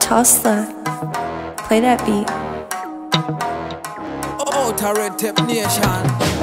Hustler. Play that beat. Outer Tip Nation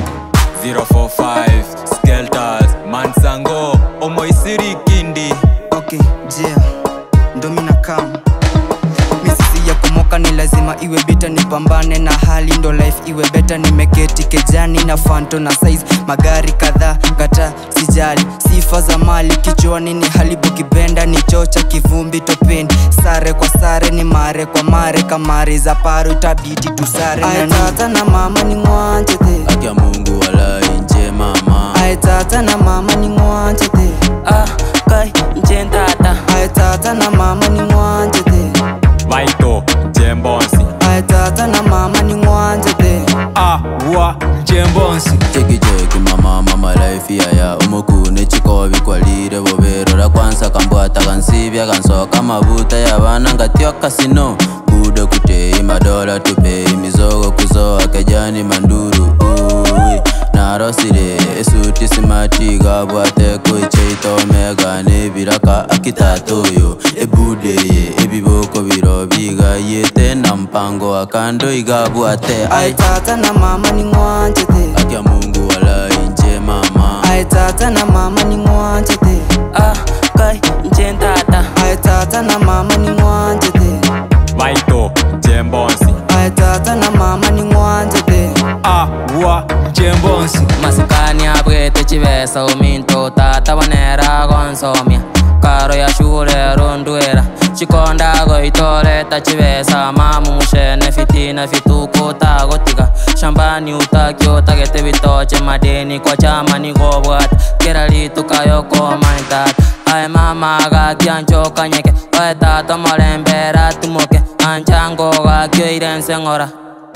045 Skelters Mansango Omoisiri Kindi okay jia ndo mina kam misisi ya kumoka ni lazima iwe bita nipambane na hali ndo life iwe beta nimeketi kejani na fanto na size magari kadhaa gata sijali sifa za mali kichwani ni halibu kibenda ni chocha kivumbi topeni sare kwa sare ni mare kwa mare kamari za paro itabidi tusare aetata na mama ni ngwanjete Akia Mungu walai nje mama aetata na mama ni ngwanjete ah kai njen tata aetata na mama ni ngwanjete Vaito Jembonsi aetata na mama ni ngwanjete Ah wa Jembonsi Cheki cheki mama mama life ya ya umukune chikobi kwalire boberora kwanza kambwata kansibya kansoka mabuta yabana ngatyo kasino bude kutei madola tupei mizogo kuzoa kejani manduru uwi narosire esuti simati gabwate kuicheitomega nebiraka akitatoyo ebudeye ebiboko biro bigayete na mpango akando igabwate ai aetata na mama ni ngwanjete akia mungu walai nje mama aetata na mama ni ngwanjete ah kai njen tata aetata na mama ni ngwanjete vaito jembonsi aetata na mama ni ngwanjete Ah wa Jembonsi masikani abwete chibesa uminto tata bonera gonsomia karo ya shule rondwera chikondago itoreta chibesa mamu mushene fitina fituko tagotiga shambani utaki utagete bitoche madeni kwa chama nigobwata kera litukayokoma ae mama gakianchoka nyeke oe tata molembera tumoke anchango gakio irense ng'ora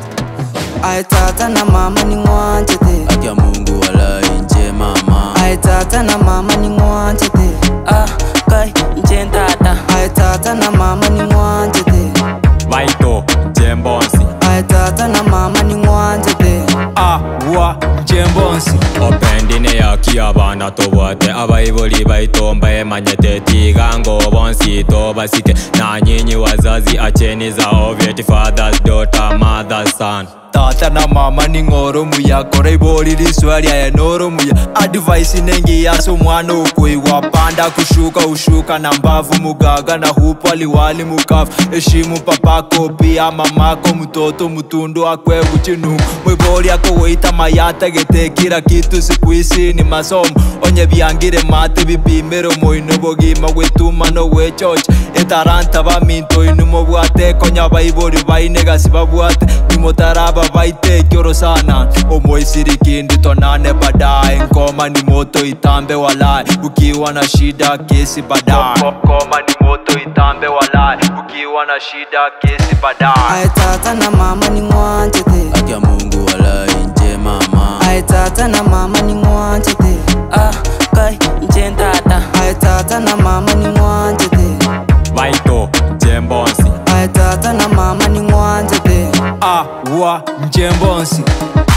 aetata na mama ni ngwanjete akia mungu walai nje mama aetata na mama ni ngwanjete ah kai njen tata aetata na mama ni ngwanjete vaito jembonsi aetata na mama ni ngwanjete Ah wa Jembonsi opendine yaki abana tobwate abaibuli baitomba emanyete tigango bonsi tobasike nanyinyi wazazi acheni zao vyeti fathers daughter mothers son tata na mama ni ng'oro muya kora ibori riswaria ya noro muya advice nengi yaso mwana ukwiwa panda kushuka ushuka na mbavu mugaga na hupo aliwali mukavu heshimu papako pia mamako mtoto mtundu akwe uchinu mwibori ako weita mayata gete kila kitu siku isi ni masomo onye byangire mate bipimero moino bogima gwetumano gwechocha etaranta baminto inumo bwate konya baibori bainegasi babwate nimotaraba baite kyoro sana omoisirikindi tonane baadaye ngoma ni moto itambe walai ukiwa na shida kesi baadaye ngoma ni moto itambe walai ukiwa na shida kesi baadaye aetata na mama ni ngwanjete akia mungu walai nje mama aetata na mama ni ngwanjete ah kai njen tata aetata na mama ni ngwanjete vaito jembonsi aetata na mama ni ngwanjete ah wa Jembonsi